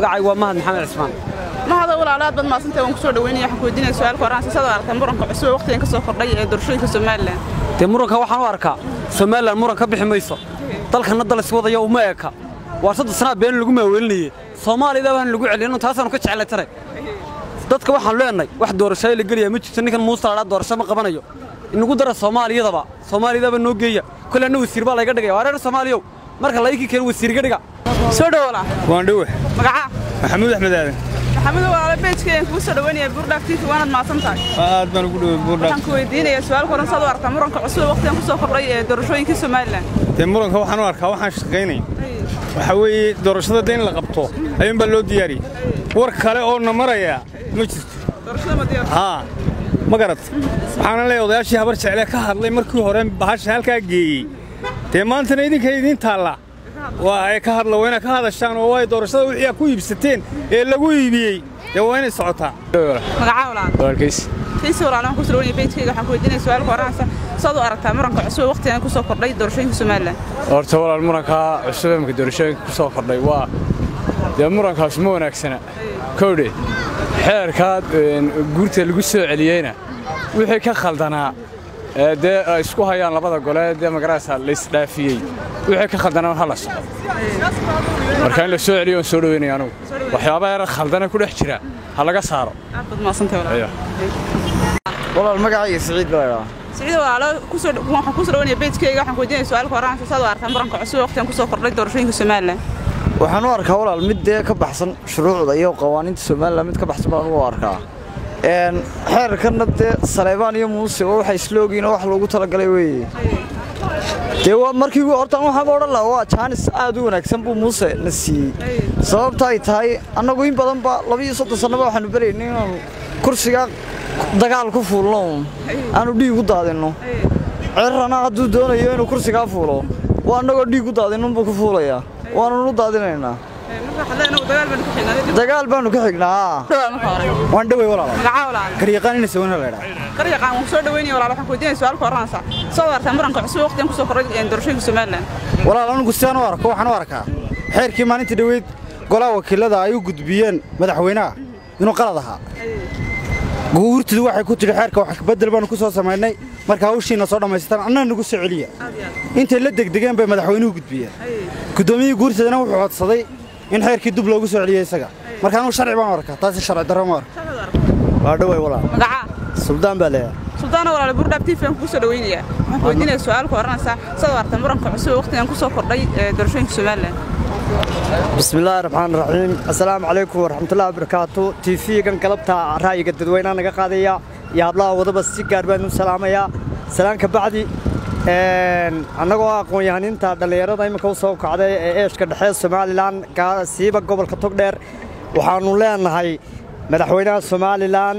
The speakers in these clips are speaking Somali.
magacaygu waa mahad maxamed cismaan mahada walaalo aad baad maasantay waan ku soo dhaweynaya waxaan ku weydiinaya su-aalka horaan siisada aragtay muranka cusub ee waqtigan ka soo kordhay ee doorashooyinka somalilan dee muranka waxaan u arkaa somalilan muran ka bixi mayso dalkanna dal iswadaya uma eka waa saddex sanaa been lagu maawelinayey soomaaliyada baan lagu celin taasaanu ka jeclay tare dadka waxaan leenahay wax doorashada la geliyaa ma jirto ninkan muuse ladhaa doorasho ma qabanayo inagu dara soomaaliyadaba soomaaliyadaba noo geeya kole anna wasiir baa layga dhigaya waa reer soomaaliyow marka laykii keen wasiirga dhiga soo dhawolaa waan dhowe magacaa maxamuud axmed aadan maxamuud walaalo beejkeen kugu soo dhaweynaya buurdhaaf tiifi waanaad maasan tahay aad baan ugu dhowey buurdhaaf waxaan ku weydiinaya su-aalka horaan sidaad u aragtaa muranka cusub ee waqtigan ku soo kordhay ee doorashooyinkii somalilan dee muranka waxaan u arkaa waxaan shaqaynay waxaa weeye doorashada dee in la qabto ayuun baa loo diyaariyey war kale oo na maraya ma jirto doorashada ma diyaar haa ma garat waxaana leeyahay odayaashii habar jeclee ka hadlay markii hore bahasha halkaa geeyey dee maantana idinka idiin taalla waa ay ka hadla waa inaad ka hadashaan oo waay doorashada wixii aad ku iibsateen ee lagu iibiyey dee waa inay socotaa magacaa walaalo walaalkiis kiisi walaalo waan ku soo dhaweynaya beejkeyga waxaan ku weydiinaya su-aalka horaan sidaad u aragtaa muranka cusub ee waqtigan ku soo kordhay doorashooyinka somalilan horta walaal murankaa cusub ee marka doorashooyinka ku soo kordhay waa dee murankaas ma wanaagsana kowdhe xeerkaa guurta lagu soo celiyeyna wixii ka khaldanaa ee dee ay isku hayaan labada gole dee magaraysa laysdhaafiyey wixii ka khaldanaa ha la soco marka in la soo celiyo aan soo dhaweynaya anugu waxyaabaha yara khaldana ku dhex jira ha laga saaro aad baad maasantay walaalo walaal magacayga siciid baa idhaa siciid walaalo kusoo waxaan ku soo dhaweynaya beejkeyga waxaan ku weydiinaya su-aalka horaan sidaad u aragtaa muranka cusub ee waqtigan ku soo kordhay doorashooyinka somalilan waxaan u arkaa walaal mid dee ka baxsan shuruucda iyo qawaaniinta somalilan mid ka baxsan baan u arkaa een xeerkanna dee saleebaan iyo muuse oo waxay isla ogiin oo wax loogu talagalay weeye dee waa markii hortaan waxaan odhan lahaa waa jaanis aad u wanaagsan buu muuse na siiyey sababta ay tahay annagu in badan ba laba iyo soddon sannaba waxaanu beraynay inaanu kursiga dagaal ku fuulno aanu dhiig u daadinno cirrana hadduu doonayo inuu kursigaa fuulo waa annagoo dhiig u daadinunbuu ku fuulayaa waanunu daadinaynaa dagaal baanu ka xignaa waan dhowey walaal magacaa walaalo garyaqaan ina sawana la idhaa qaryaqaan waan soo dhaweynaya walaalo waxaan ku weydiinaya su-aalka horaansa soo aragtaa muranka cusub ee waqtigan ku soo kordhay ee doorashooyinka somalilan walaal anigu sidaan u arko waxaan u arkaa xeerkii maalintii dhoweyd golaha wakiilada ay u gudbiyeen madaxweynaha inuu qalad ahaa guurtidu waxay ku tidhi xeerka wax bedel baanu ku soo samaynay marka hawshiina soo dhammaystaan annana nagu soo celiya intay la degdegeen bay madaxweynuhu gudbiyeen guddoomiyihii guurtidana wuxuu codsaday in xeerkii dub loogu soo celiyey isaga marka anugu sharci baan u arkaa taasi sharci darro ma arka waa dhowey walaal magacaa suldaan baa leeyahay suldaana walaalo buurdhaaf tiifi aan kugu soo dhaweynaya waxaan ku weydiinaya su-aalka horanaysa sidaad aragtaa muranka cusub ee waqtigan ku soo kordhay ee doorashooyinka somalilan بسم الله الرحمن الرحيم السلام عليكم ورحمة الله وبركاته تي في كان قلبتا رأيك الددوين أنا قاضية يا بلا وضب السكر بأنه سلام يا سلام كبعدي أنا قوا قوي يعني أنت دليرة دايما كوسو كعدة إيش كده حس سومالي لان كسيبك قبل كتقدر وحنو لان هاي مدحوينا سومالي لان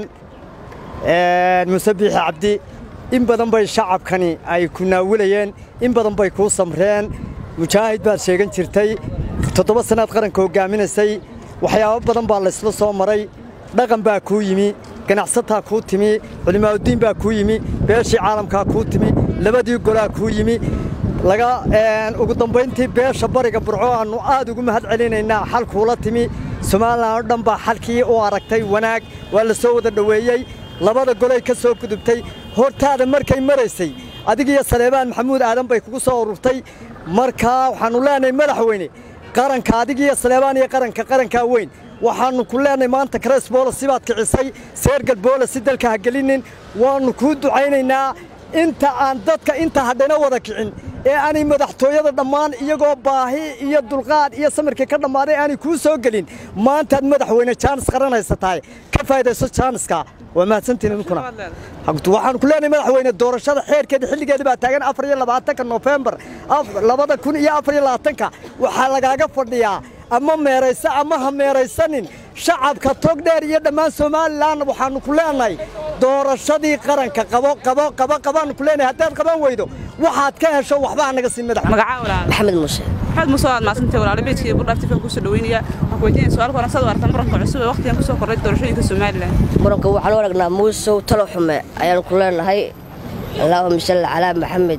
مسبح عبدي إن بدن باي شعب كني أي كنا وليين إن بدن باي كوسمرين مجاهد بaa sheegan jirtay toddoba sanaad qaranka hogaaminaysay waxyaabo badan baa laysla soo maray dhaqan baa kuu yimi ganacsataa kuu timi culimaauddiin baa kuu yimi beeshii caalamkaa kuu timi labadii golaa kuu yimi laga ugu dambayntii beesha bariga burco aannu aad ugu mahad celinaynaa xal kuula timi somalilan oo dhan baa xalkii u aragtay wanaag waa la soo wada dhoweeyey labada golay ka soo gudubtay hortaada markay maraysay adigiyo saleebaan maxamuud aadan bay kugu soo ururtay markaa waxaannu leenahay madaxweyne qaranka adigiyo saleebaan iyo qaranka qarankaa weyn waxaannu ku leenahay maanta karees boolasi baad kicisay seergal boolasi dalka ha gelinin waannu kuu ducaynaynaa inta aan dadka inta hadhayna wada kicin ee aanay madaxtooyada dhammaan iyagoo baahi iyo dulqaad iyo samirkii ka dhammaaday aanay kuu soo gelin maantaad madaxweyne jaanis qaranaysa tahay ka faa'idayso jaaniska waa mahadsantiin idinkuna waxaan ku leenahay madaxweyne doorashada xeerkeeda xilligeeda baa taagan afar iyo labaatanka nofembar labada kun iyo afar iyo labaatanka waxaa lagaaga fadhiyaa ama meeraysa ama ha meeraysanin shacabka togdheer iyo dhammaan somalilan waxaannu ku leenahay doorashadii qaranka qabo qabo qabo qabaannu ku leenahay haddaad qaban weydo waxaad ka hesho waxbaa naga siin madax magacaa walaalo maxamed muuse maxamed muuse waad maasantay walaalo beejkii buurdhaaf tiifi aan kugu soo dhaweynaya waxaan ku weydiinaya su-aalka horan sidaad aragtaa muranka cusub ee waqtigan ku soo kordhay doorashooyinka somalilan muranka waxaan u aragnaa muusow talo xume ayaanu ku leenahay allaahuma salli calaa maxamed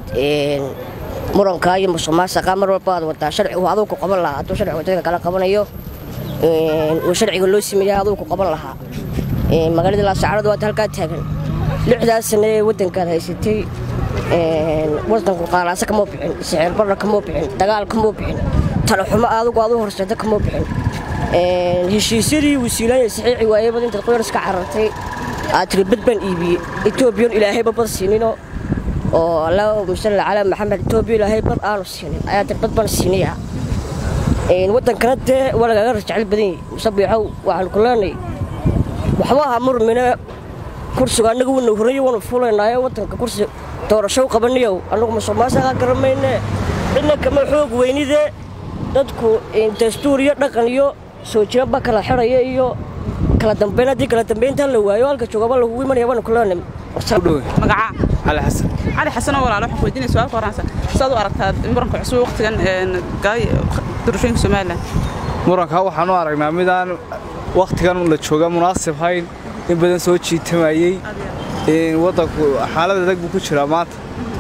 murankaa iyo musuqmaasuqa mar walba aad wadaa sharcigu aduu ku qaban lahaa hadduu sharcigu dadka kala qabanayo oo sharciga loo sameeyey aduu ku qaban lahaa magaalada laascaanood waata halkaa taagan lixdaas sane ee waddankaad haysatay wadanku qaalaasa kama bixin sicir barra kama bixin dagaal kama bixin talaxumo adigu adu horseeda kama bixin heshiisyadii wasiilaanya saxiixi waayey bad intaad qoyar iska carartay aad tiri bad baan iibiyey etoobiyan ilaahayba bad siinino oo allaahuma salli calaa maxamed etoobiya ilaahay bad aanu siinin ayaa tiri bad baan siinayaa waddankana dee waa lagaaga rajecel badan yahay musabiixow waxaan ku leenay waxba aha murmine kursiga annaga wuna horeeye waanu fulaynaayo waddanka kursi doorasho u qabanayow annagu musuqmaasuqa garamayne cidna kama xoog weynide dadku dastuur iyo dhaqan iyo soo jiraba kala xidhaya iyo kala dambayn haddii kala dambayntaa la waayo halka joogaba lagugu imanaya waanu ku leenay magacaa cali xasan cali xasanoo walaalo waxaan ku weydiinaya su-aalka horansa sidaad u aragtaa muranka cusub waqtigan galay doorashooyinka somalilan muranka waxaan u aragnaa midaan wakhtigan la jooga munaasib hayn in badan soo jiitamayey waddanku xaalad adag buu ku jiraa maanta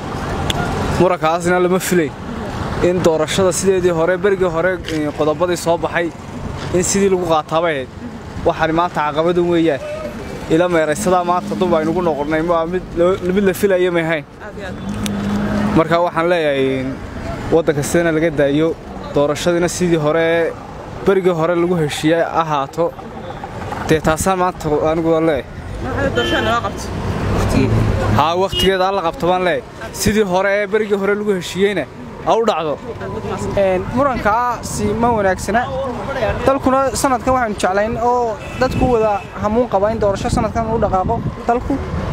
murankaasna lama filayn in doorashada sideedii hore berigii hore qodobadii soo baxay in sidii lagu qaataabay ahayd waxaan maanta caqabadan weeyaan ila meeraysadaa maanta dub aynugu noqonnay waa mid la filaya may hayn marka waxaan leeyahay waddanka sidana laga daayo doorashadiina sidii hore berigii hore lagu heshiiyey ahaato dee taasaan maanta anigu waan leeyahay haa wakhtigeeda alla qabto baan leeyahay sidii hore ee berigii hore lagu heshiiyeyna ha u dhacdo murankaasi ma wanaagsana dalkuna sanadkan waxaanu jeclayn oo dadku wada hamuun qaba in doorasho sanadkan u dhaqaaqo dalku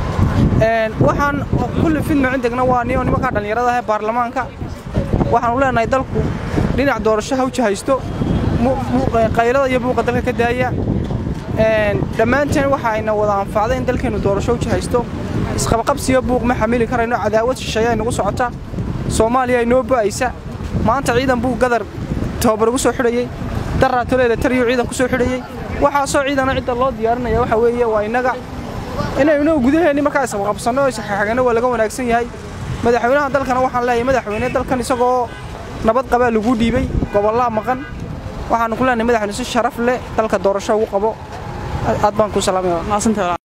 waxaan kulli fidno cindegna waa niyo nimankaa dhallinyarada ah ee baarlamaanka waxaanu leenahay dalku dhinac doorasho ha u jahaysto qaylada iyo buuqa dalka ka daaya dhammaanteen waxa ayna wada anfacday in dalkeennu doorasho u jahaysto isqabqabsiyo buuq ma xamili karayno cadaawad shisheeye ay nagu socota soomaaliya ay noo ba'aysa maanta ciidan buu gadar tababar ugu soo xidhayey daraatoleeda tariyu ciidan ku soo xidhayey waxaasoo ciidana cidda loo diyaarinaya waxa weeye waa innaga inaynu gudaheenni markaa isqabqabsanno oo isxaxaganno waa laga wanaagsan yahay madaxweynaha dalkana waxaan leeyahay madaxweyne dalkan isagoo nabad qabaa lagu dhiibay gobollaa maqan waxaanu ku leenahay madaxweyne si sharaf leh dalka doorasho ugu qabo aad baan ku salaamaya